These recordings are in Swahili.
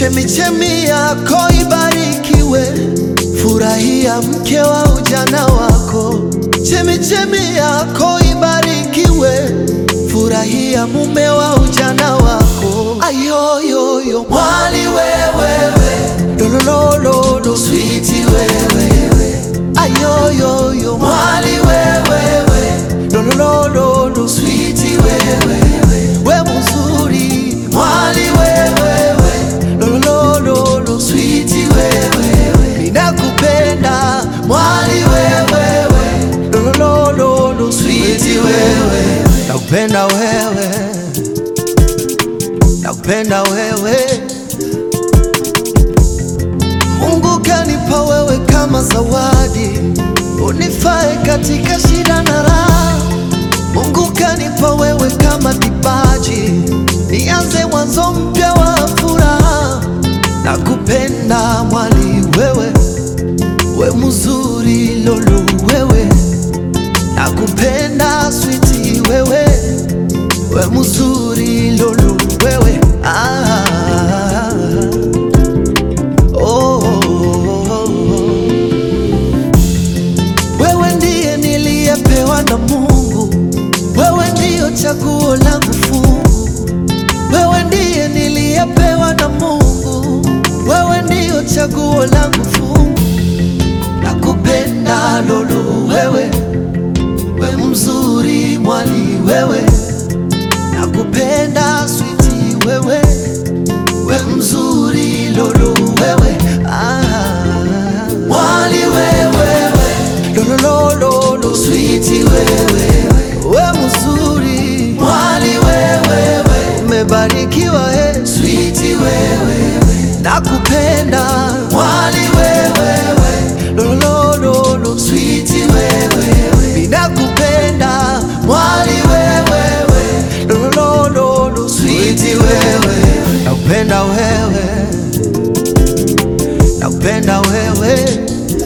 chemichemi yako ibarikiwe, furahia mke wa ujana wako. Chemichemi yako ibarikiwe, furahia mume wa ujana wako. Ayoyoyo mwali wewewe, lolololo switi wewewe, ayoyoyo mwali wewewe, lolololo switi wewewe, we mzuri mwali wewewe, lolololo switi wewewe, ninakupenda mwali wewewe, lolololo switi wewe, nakupenda wewe, nakupenda wewe Mungu kanipa wewe kama zawadi, unifae katika shida na raha. Mungu kanipa wewe kama kipaji, nianze mwanzo mpya wa furaha. Nakupenda mwali wewe, we mzuri lolo wewe, nakupenda switi wewe, we mzuri lolo wewe ah. Oh, wewe ndiye niliyepewa na Mungu, wewe ndiyo chaguo langu fungu, wewe ndiye niliyepewa na Mungu, wewe ndiyo chaguo langu fungu. Nakupenda lolo wewe, we mzuri mwali wewe, nakupenda switi wewe we mzuri lolo wewe ah. Mwali wewewe lolololo switi wewe we mzuri mwali wewewe umebarikiwa he switi wewe nakupenda mwali wewewe lolololo switi wewe ninakupenda mwali wewewe lolololo switi wewe nakupenda wewe nakupenda wewe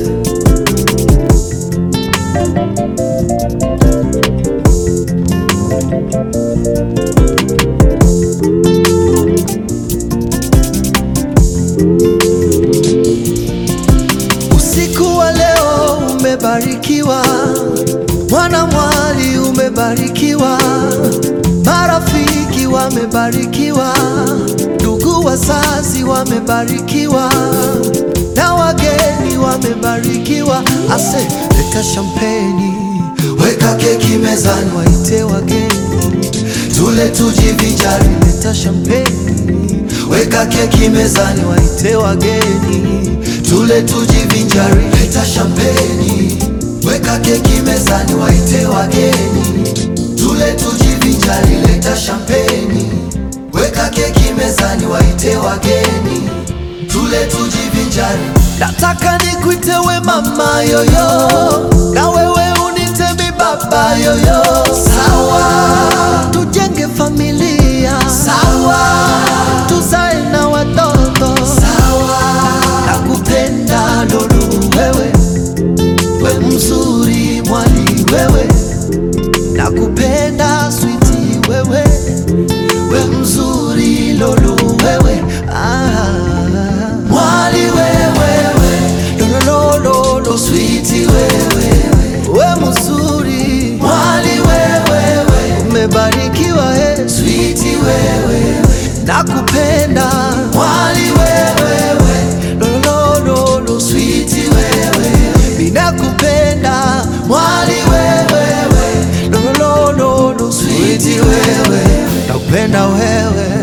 Usiku wa leo umebarikiwa, mwana mwali umebarikiwa, marafiki wamebarikiwa, ndugu wazazi wamebarikiwa, na wageni wamebarikiwa. Ase, leta shampeni, weka keki mezani, waite wageni tule tujivinjari. Leta shampeni, weka keki mezani, waite wageni tule tujivinjari. Leta shampeni, weka keki mezani, waite wageni tule tujivinjari. Leta shampeni, weka keki mezani, waite wageni tule tujivinjari. Nataka nikuite we mama yoyo, na wewe unite mi baba yoyo. Sawa, tujenge familia. Sawa, tuzae na watoto. Sawa, nakupenda lolu wewe, we mzuri mwali wewe, nakupenda switi wewe, we mzuri lolu wewe ah. Mwali wewewe lolololo switi wewe we mzuri mwali wewewe umebarikiwa he switi wewe nakupenda mwali wewewe lolololo switi wewe ninakupenda mwali wewewe lolololo switi wewe nakupenda wewe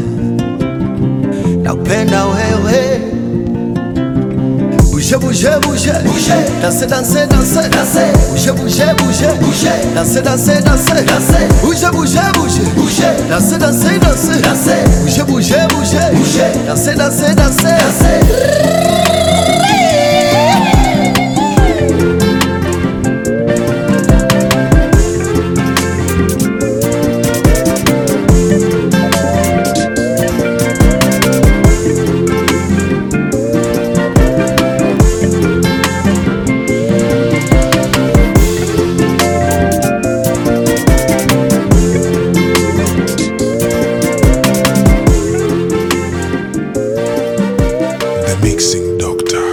nakupenda wewe Bouge, bouge, bouge, bouge, danser, danser, danser, danser, bouge, bouge, bouge, bouge, danser, danser, danser, danser, bouge, bouge, bouge, bouge, danser, danser, danser, danser, bouge, bouge, bouge, bouge, danser, danser, danser, danser. Mixing Doctor.